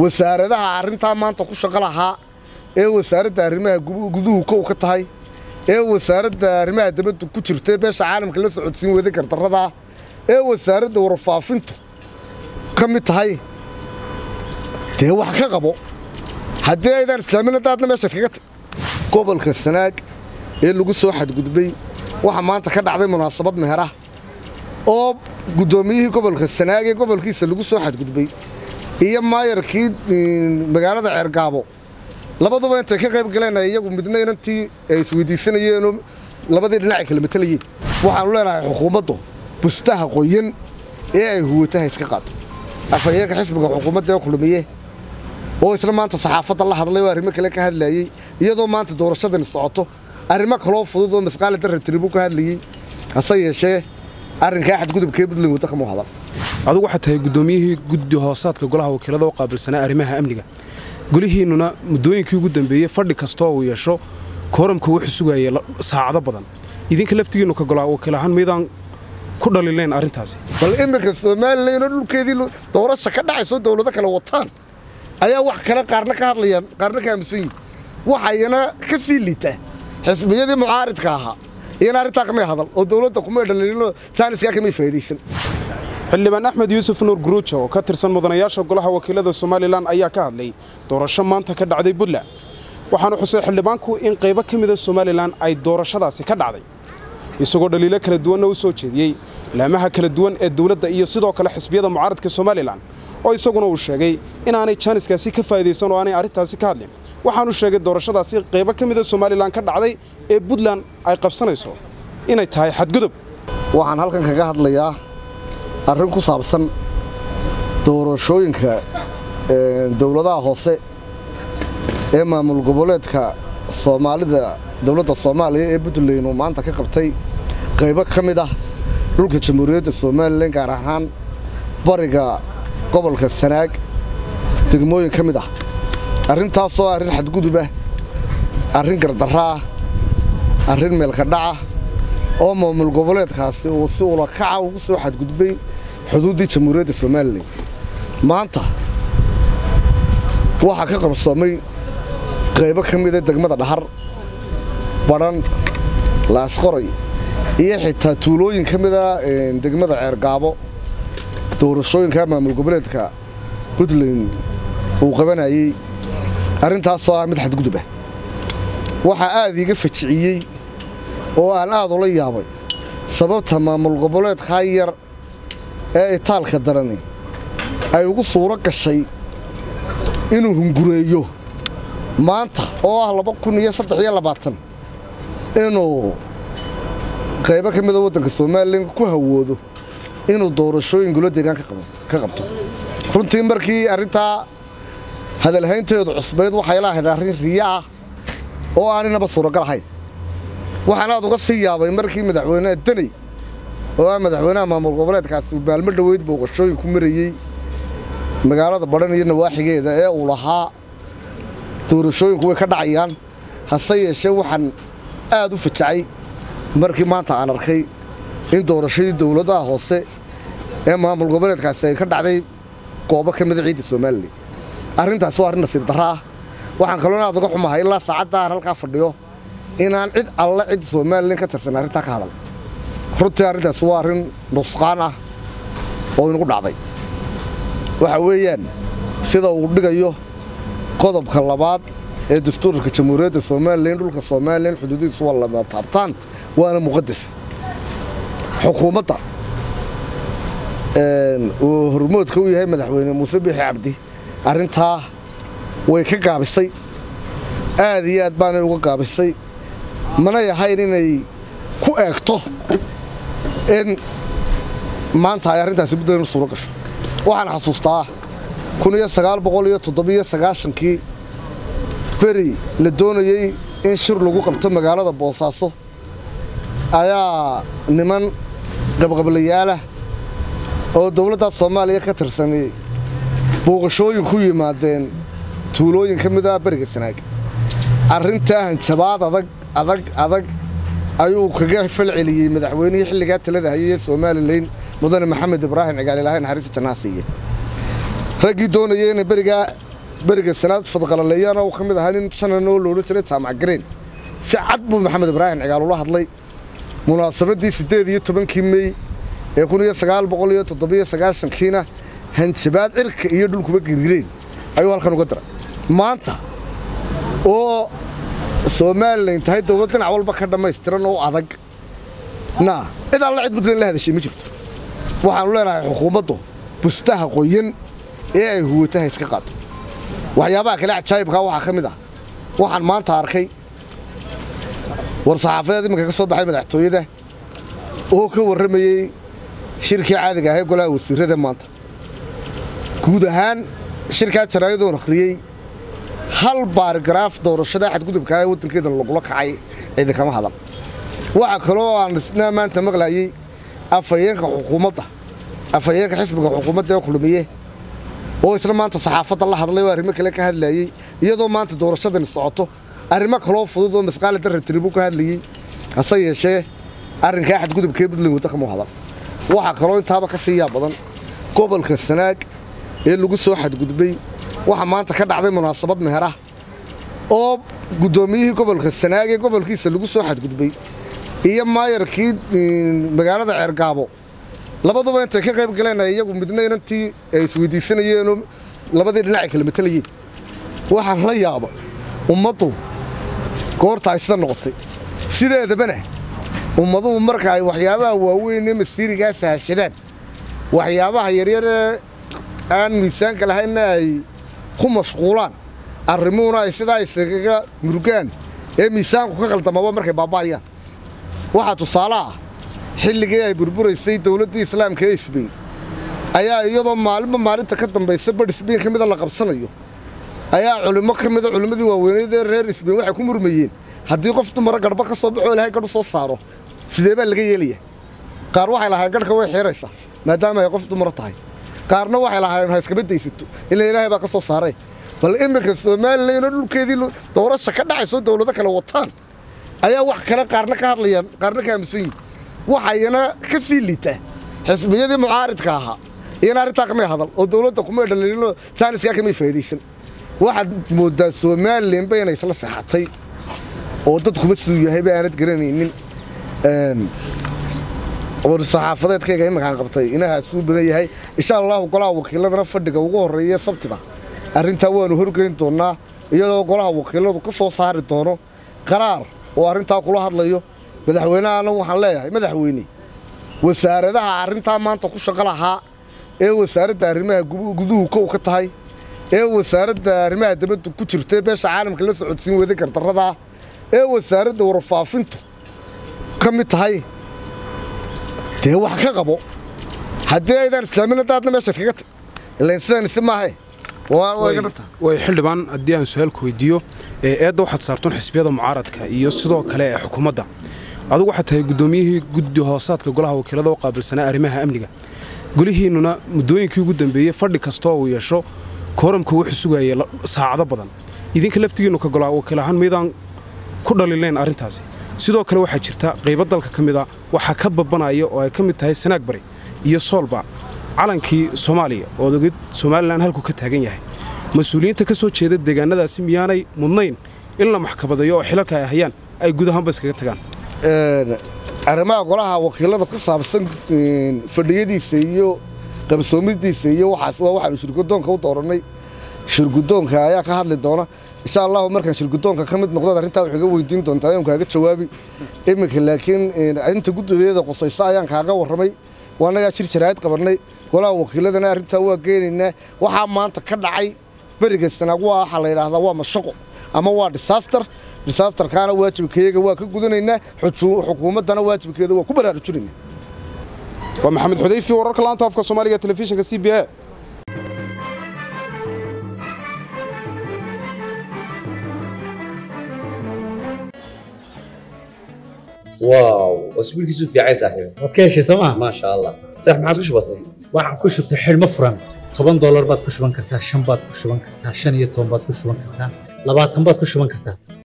wasaaradaha arrintaa maanta ku shaqo lahaa ee wasaaradda arrimaha guduhu kow ka tahay ee wasaaradda arrimaha dabadda ku jirta beesha caalamka la socodsiin wada gardarradaa ee wasaaradda warfaafintu ka mid tahay dee wax ka qabo haddii aydaan islaamin haddaadna meesha iskaga tag gobolka sanaag ee lagu soo xadgudbay waxaa maanta ka dhacday munaasabad meherah oo guddoomiyihii gobolka sanaag ee gobolkiisa lagu soo xadgudbay iyo maayarkii magaalada ceergaabo labaduba intay ka qayb galeen iyagu midna inantii ay isweydiisanayeenoo labadii dhinacay kala matalayeen waxaannu leenahay xukuumaddu bustaha qoyan ee ay huwataha iska qaado afhayeenka xisbiga xukuumadda ee kulmiye oo isla maanta saxaafadda la hadlay oo arrimo kale ka hadlayey iyadoo maanta doorashadani socoto arrimo kaloo fudud oo masqaali darra tiribu ka hadlayey hase yeeshee arrinkaa xadgudubkee buntland wadda kama hadan adugu waxaad tahay guddoomiyihii guddi hoosaadka golaha wakiilada u qaabilsanaa arrimaha amniga golihiinnuna muddooyinkii ugu dambeeyey fadhi kastoo uu yeesho kooramka wuxuu sugayay saacado badan idinka laftigiinnu ka golaa wakiil ahaan miydaan ku dhalilayn arrintaasi bal iminka somalilan oo dhulkeedii doorasha ka dhacayso dowlado kale wataan ayaa wax kale qaarna ka hadlayaan qaarna ka aamusan yihin waxayana ka sii liitaa xisbiyadii mucaaridka ahaa iyana arrintaa kamay hadal oo dowladda kumay dhaliilino jaaniskaa kamay faa'iidaysan xildhibaan axmed yuusuf nuur guruuja oo ka tirsan mudanayaasha golaha wakiilada somalilan ayaa ka hadlay doorasho maanta ka dhacday puntland waxaanu xusay xildhibaanku in qaybo ka mida somalilan ay doorashadaasi ka dhacday isagoo dhaliilo kala duwanna u soo jeediyey laamaha kala duwan ee dowladda iyo sidoo kale xisbiyada mucaaradka somalilan oo isaguna uu sheegay inaanay jaaniskaasi ka faa'idaysan oo aanay arrintaasi ka hadlin waxaanu sheegay doorashadaasi qaybo ka mida somalilan ka dhacday ee puntland ay qabsanayso inay tahay xadgudub waxaan halkan kaga hadlayaa arrin ku saabsan doorashooyinka dowladaha hoose ee maamul goboleedka soomaalida dowladda soomaaliya ee puntland uu maanta ka qabtay qaybo ka mid ah dhulka jamhuuriyadda somalilan gaar ahaan bariga gobolka sanaag degmooyin ka mid ah arrintaasoo arrin xadgudubah arrin gardarra ah arrin meelkadhaca oo maamul goboleedkaasi uu si ulakaca ugu soo xadgudbay xuduuddii jamhuuriyadda somalilan maanta waxaa ka qabsoomay qaybo ka mida degmada dhahar badhan laasqoray iyo xitaa tuulooyin ka mida degmada ceergaabo doorashooyinka maamul goboleedka puntland uu qabanayey arrintaasoo ah mid xadgudub ah waxaa aad iiga fajiciyey oo aan aad ula yaabay sababta maamul goboleedkaa yar ee itaalka darani ay ugu suuro gashay inuu hungureeyo maanta oo ah laba kun iyo saddex iyo labaatan inuu qaybo ka mida waddanka somalilan ku hawoodo inuu doorashooyin golo deegaan ka qabto runtii markii arrintaa hadalhaynteedu cusbayd waxay laahayd arrin riya ah oo aaninaba suuragal ahayn waxaan aad uga sii yaabay markii madaxweynaha daney oo ah madaxweynaha maamul goboleedkaasi uu maalmo dhoweyd booqashooyin ku marayey magaalada badhan iyo nawaaxigeeda ee uu lahaa doorashooyinku way ka dhacayaan hase yeeshee waxaan aad u fajacay markii maanta aan arkay in doorashadii dowladaha hoose ee maamul goboleedkaasi ay ka dhacday goobo ka mida ciidda somalilan arrintaasi waa arrin nasiib darra ah waxaan kaloona aad uga xumahay ilaa saacadda aan halkaa fadhiyo inaan cid alle cid somalilan ka tirsan arrintaa ka hadal runtii arrintaasi waa arrin nusqaan ah oo inagu dhacday waxa weeyaan sida uu dhigayo qodobka labaad ee dastuurka jamhuuriyadda somalilan dhulka somalilan xuduudihiisu waa lama taabtaan waana muqadas xukuumadda uu hormoodka u yahay madaxweyne muuse biixi cabdi arrintaa way ka gaabisay aad iyo aad baanay uga gaabisay manay ahayn inay ku eegto in maanta ay arrintaasi buntland u suuro gasho waxaan xasuustaa kun iyo sagaal boqol iyo toddobiyo sagaashankii beri la doonayey in shir lagu qabto magaalada boosaaso ayaa niman qabqablayaalah oo dowladda soomaaliya ka tirsanay booqashooyin ku yimaadeen tuulooyin ka mid ah beriga sanaag arrintaa hanjabaad adag adag adag ayuu kaga falceliyey madaxweynihii xilligaa talada hayay ee somalilan mudane maxamed ibraahim cigaalilahay naxariista jannaasiiye raggii doonayay inay berigaa beriga sanaad fadqalaleeyana uu ka mid ahaa nin janan oo loodhan jiray jaamac gareen si cad buu maxamed ibraahim cigaal ula hadlay munaasabadii siddeed iyo tobankii mey ee kun iyo sagaal boqol iyo toddobiyo sagaashankiina hanjabaad cirka iyo dhulkuba girgireen ayuu halkan uga diray maanta oo somalilan tahay dowlad dhinac walba ka dhammaystiran oo adag na cid alla cid puntland la hadashay ma jirto waxaanu leenahay xukuumaddu bustaha qoyan ee ay huwataha iska qaado waxyaabaha kale cajaayibkaa waxaa ka mid ah waxaan maanta arkay war saxaafadeed iminka ka soo baxay madaxtooyada oo ka warramayey shirkii caadiga ahee golaha wasiirrada maanta guud ahaan shirkaa jaraayadoon akhriyey hal baarigaraaf doorashada xadgudubka ee waddankeeda lagula kacay cidi kama hadal waxaa kaloo aan isna maanta maqlayey afhayeenka xukuumadda afhayeenka xisbiga xukuumadda ee kulmiye oo isna maanta saxaafadda la hadlay oo arrimo kale ka hadlayey iyadoo maanta doorashadani socoto arrimo kaloo fudud oo masqaali darra tiribuu ka hadlayey hase yeeshee arrinkaa xadgudubkee puntland wadda kama hadal waxaa kaloo intaaba ka siiyaa badan gobolka sanaag ee lagu soo xadgudbay waxaa maanta ka dhacday munaasabad meherah oo guddoomiyihii gobolka sanaag ee gobolkiisa lagu soo xadgudbay iyo maayarkii magaalada ceergaabo labaduba intay ka qayb galeen iyagu midna inantii ay isweydiisanayeenoo labadii dhinac ay kala matalayeen waxaan la yaaba ummaddu goorta ay sida noqotay sideedabana ummaduhu marka ay waxyaabaha waaweyn ee masiirigaas hashadaan waxyaabaha yaryaree aan miisaanka lahaynna ay ku mashquulaan arrimuhuna ay sidaa isagaga murugaan ee miisaanku ka qaldamaba markay baaba'ayaan waxaa tusaale ah xilligii ay burburaysay dowladdii islaamka ee isbayn ayaa iyadoo maalinba maalinta ka dambaysa badh isbayn ka mida la qabsanayo ayaa culimmo ka mida culimmadii waaweyneed ee reer isbayn waxay ku murmayeen haddii qof dumara garhba ka soo baxoo ilahay gadh u soo saaro sidee baa laga yeelaya qaar waxay lahaayeen gadhka way xiiraysaa maadaama ay qof dumara tahay qaarna waxay lahaayeen ha iskama daysato ila ilaahay baa ka soo saaray bal iminka somalilan oo dhulkeedii doorasha ka dhacayso dowlado kale wataan ayaa wax kale qaarna ka hadlayaan qaarna ka aamusan yihin waxayana ka sii liita xisbiyadii mucaaridka ahaa iyana arrintaa kamay hadal oo dowladda kumay dhaliilino jaaniskaa kamay faa'iidaysan waxaad mooddaa somalilanba inay isla seexatay oo dadkuba siduu yahay ba aanad garanaynin war saxaafadeedkayga iminkaan qabtay inahaasuu badan yahay insha allahu golaha wakiiladana fadhiga ugu horreeya sabtida arrintaa waanu horgeyn doonnaa iyadoo golaha wakiiladu ka soo saari doono qaraar oo arrintaa kula hadlayo madaxweynehana waxaan leeyahay madaxweyne wasaaradaha arrintaa maanta ku shaqo lahaa ee wasaaradda arrimaha guduhu kow ka tahay ee wasaaradda arrimaha dibadda ku jirta beesha caalamka la socodsiin wada gardarradaa ee wasaaradda warfaafintu ka mid tahay dee wax ka qabo haddii aydaan islaamin daadna meesha iskaga tag ilain sidaan isi maahae way xildhibaan haddii aan su-aalku weydiiyo eedda waxaad saartoon xisbiyada mucaaradka iyo sidoo kale ee xukuumadda adugu waxaad tahay guddoomiyihii guddi hoosaadka golaha wakiilada u qaabilsanaa arrimaha amniga golihiinnuna muddooyinkii ugu dambeeyey fadhi kastoo uu yeesho kooramka wuxuu sugayay saacado badan idinka laftigiinnu ka golaha wakiil ahaan maydaan ku dhaliilayn arrintaasi sidoo kale waxaa jirta qaybo dalka ka mida waxaa ka babanaya oo ay ka mid tahay sanaag bari iyo soolba calankii soomaaliya ood ogid somalilan halkuu ka taagan yahay mas-uuliyiinta ka soo jeeda deegaanadaasi miyaanay mudnayn in la maxkamadeeyo oo xilalka ay hayaan ay guud ahaanba iskaga tagaan arrimaha golaha wakiilada ku saabsan fadhiyadiisa iyo qabsoomidiisa iyo waxaas waa waxaanu shirgudoonka u doorannay shirgudoonka ayaa ka hadli doona insha allahu markaan shirgudoonka ka mid noqdad arrintaa wax iga weydiin doontaa ayaan kaaga jawaabi iminka laakiin inta guddigeeda qusaysa ayaan kaaga warramay waanagaa shir jaraa'id qabannay golaha wakiiladana arrintaa waa geenaynaa waxaa maanta ka dhacay beriga sanaag waa waxaa la yidhaahdaa waa mashaqo ama waa disaaster disaasterkaana waajibkayaga waa ka gudanaynaa xukuumaddana waajibkeeda waa ku baraarujinaynaa waa maxamed xudayfi wararka laanta afka soomaaliga telefishinka c b a واو اسبوعك في عين صاحبي waad ka heshay sooma ما شاء الله صح ما عادش بسيط waxaan ku shubtay xidhmo furan toban doolar baad ku shuban kartaa shan baad ku shuban kartaa shan iyo toban baad ku shuban kartaa labaatan baad ku shuban kartaa